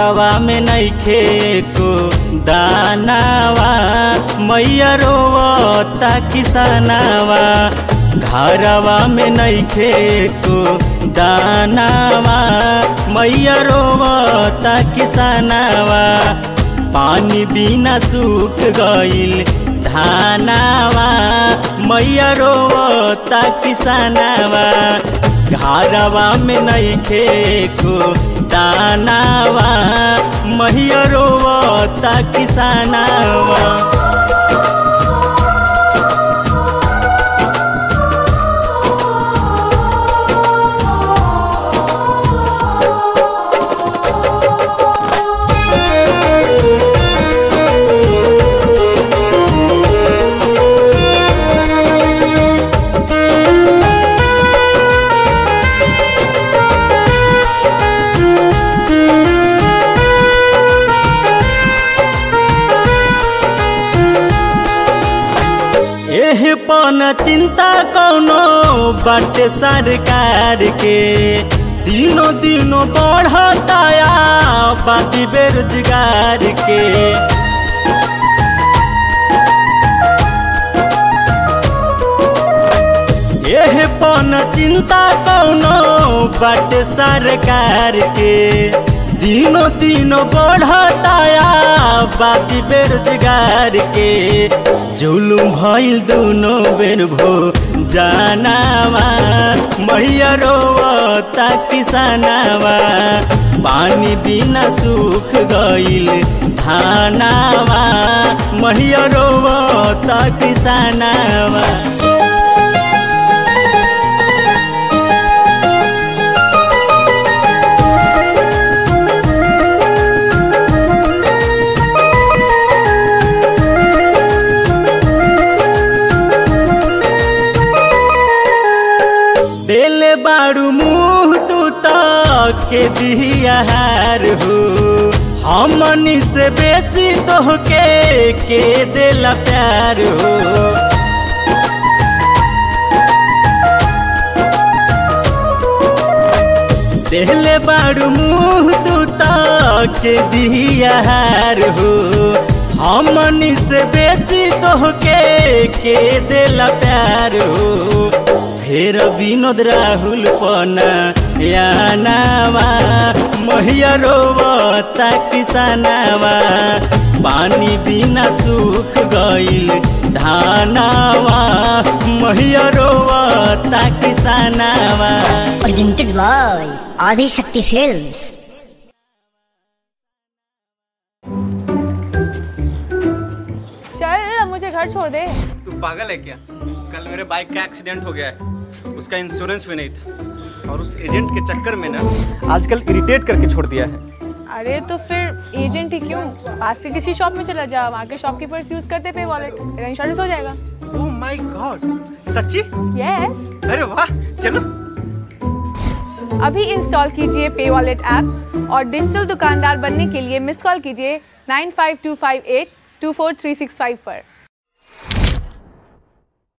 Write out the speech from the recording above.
घरवा में नइखे को दानावा मैया रोवता किसानावा घरवा में नइखे को दानावा मैया रोवता किसानावा पानी बिना सूख गइल धानावा मैया रोवता किसानावा घरवा में नइखे को दानावा मैया रोवता किसानावा एह पन चिंता कौनो बाटे सरकार के दिनों दिनों बढ़ताया बाती बेरोजगार के एह पन चिंता कौनो बाटे सरकार के दिनों दिनों बढ़ताया बाती बेरोजगार के जुलुम भइल दुनो बेर भो जानावा मैया रोवता किसानावा पानी बिना सूख गइल धानावा मैया रोवता किसानावा देले बारू मुँह तू तक के दिहार हो हमनी से बेसी तोहके के देला प्यार हो देले बारू मुँह तू तक के दिहार हो हमनी से बेसी तोहके के देला प्यार हो फेर विनोद राहुल पना यानावा मैया रोवता किसानावा पानी बिना सूख गइल धानावा मैया रोवता किसानावा presented by Adi Shakti Films. चल अब मुझे घर छोड़ दे तू पागल है क्या कल मेरे बाइक का एक्सीडेंट हो गया है उसका इंश्योरेंस भी नहीं था और उस एजेंट के चक्कर में ना आजकल इरिटेट करके छोड़ दिया है अरे तो फिर एजेंट ही क्यों पास के किसी शॉप में चला जा वहाँ के शॉपकीपर्स यूज करते पे वॉलेट तेरा इंश्योरेंस हो जाएगा ओह माय गॉड सच्ची यस अरे वाह चलो अभी इंस्टॉल कीजिए पे वॉलेट ऐप और डिजिटल दुकानदार बनने के लिए मिस कॉल कीजिए nine five two five eight two four three six five पर